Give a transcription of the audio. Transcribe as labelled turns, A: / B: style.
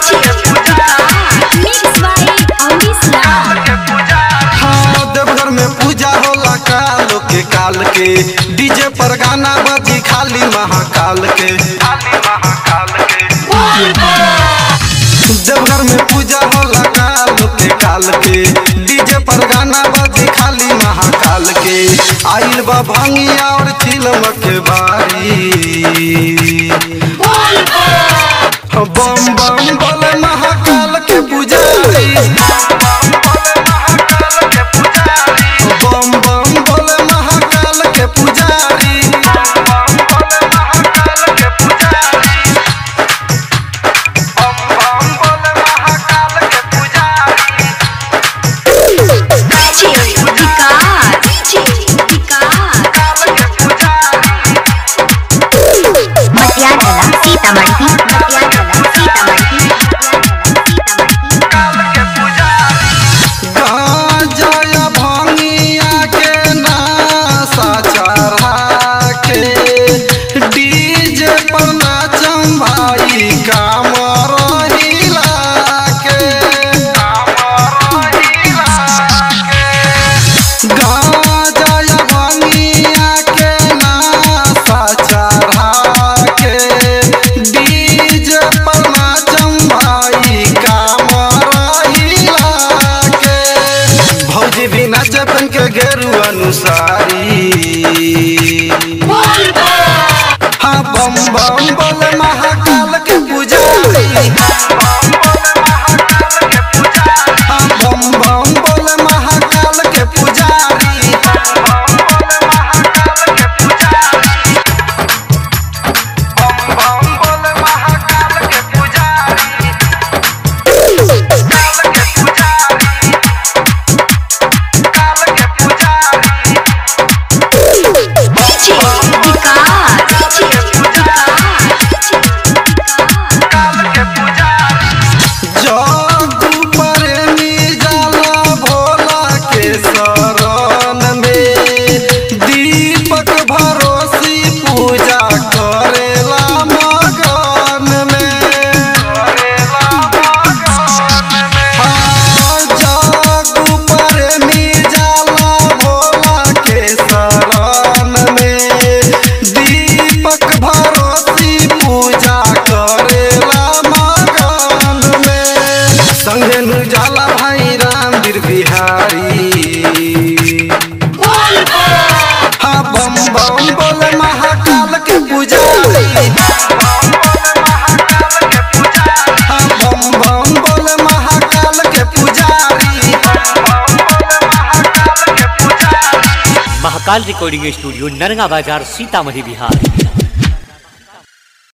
A: Mix by Amrish Lal.
B: हाँ देवघर में पूजा होला कालो के काल के डीजे पर गाना बजी खाली महाकाल के खाली महाकाल के देवघर में पूजा होला कालो के काल के डीजे पर गाना बजी खाली महाकाल के आइल बा भांगिया और चिलम के बारी बम बम बोले महाकाल के पुजारी बम बम बोले महाकाल के पुजारी
A: DJ Vikas. DJ Vikas.
C: Matiagala Sitamarhi Matiagala Sitamarhi
B: गांजा या भांगिया के नासा चढ़ा के डीजे पर नाचम भाई कामर हिला के गांजा या भांगिया के नासा चढ़ा के डीजे पर नाचम भाई कामर हिला के भौजी भी नाचे बन के गेरु अनुसारी हाँ बम बम बोले महाकाल के पुजारी हाँ बम बम बोले महाकाल के पुजारी
A: DJ Vikas. DJ
B: जगू प्रेमी जाला भोला के शरण में दीपक भरोसी पूजा करेला मगन में हाँ, जगू प्रेमी जाला भोला के शरण में दीपक भरोसी पूजा करेला मगन में संगे नु जाला भाई रामवीर बिहारी हाँ बम बम बोले महाकाल के पुजारी हाँ बम बम बोले महाकाल के पुजारी
D: महाकाल रिकॉर्डिंग स्टूडियो नरगा बाजार सीतामढ़ी बिहार